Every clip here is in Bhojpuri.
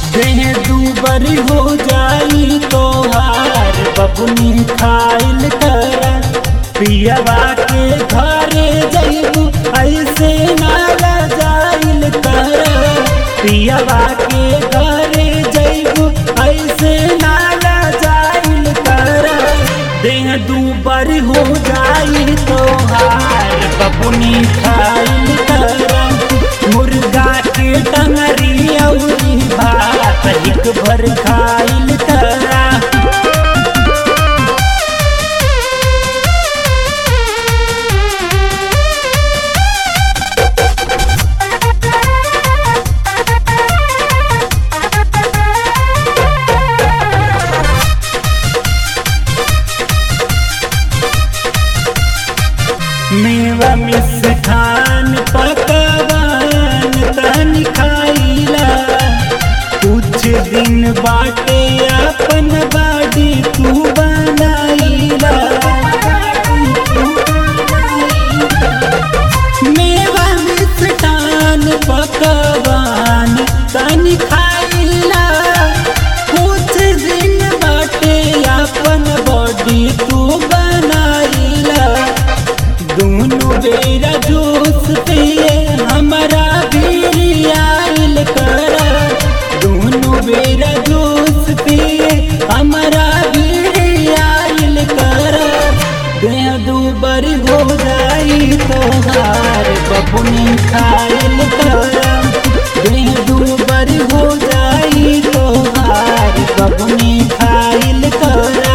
देह दूबर हो जाई तोहार बबुनी खाइल कर पियवा के घरे जइबू ऐसे नाला जाइल कर पियवा के घरे जइबू ऐसे नाला जाइल कर देह दूबर हो जाई तोहार बबुनी खाइल कर मुर्गा के टंगरी अउरी भात हिक भर खाइल करा मेवा मिष्ठान पकवान तन खाइला कुछ दिन बाटे अपन बाड़ी तू बनाइला मेवा मिष्ठान पकवान तन खाइला कुछ दिन बाटे अपन बॉडी तू बनाइला दोनों बेरा जूस पिए हमारा भी आइल कर दोनों बेरा जूस पिए हमारा भी आइल कर देह दूबर हो जाई तोहार बबुनी खाइल कर देह दूबर हो जाई तोहार बबुनी खाइल करा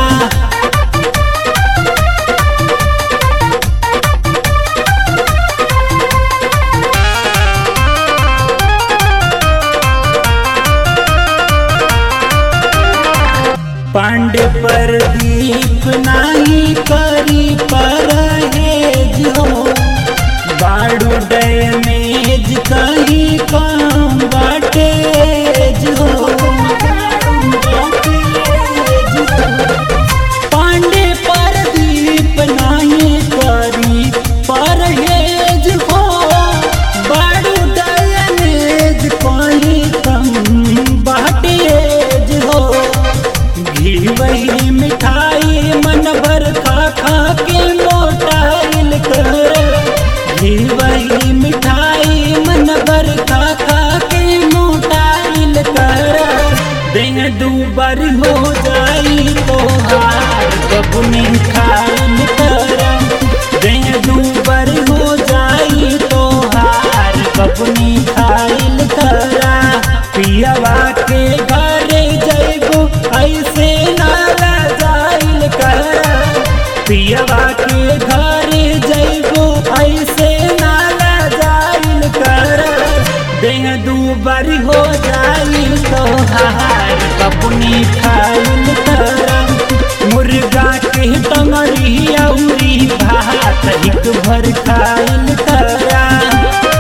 पांडे पर दीप नाही करी परहेज हो बाड़ू डैमेज कहीं काम बाटेज हो पांडे पर दीप नाही करी परहेज हो बाड़ू डैमेज कहीं कम बाटेज हो घी वही मिठाई मन भर खा खा के मोटाइल कर घी वही मिठाई मन भर खा खा के मोटाइल कर दिन दूबर हो जाई तोहार बबुनी खाइल कर दिन दूबर हो जाई तोहार बबुनी खाइल करा पियवा के घरे जइबू ऐसे नाला जाइल कर पियवा के घरे जइबू ऐसे नाला जाइल कर देह दूबर हो जाई तोहार बबुनी खाइल कर मुर्गा के टंगरी अउरी भात हिक भर खाइल करा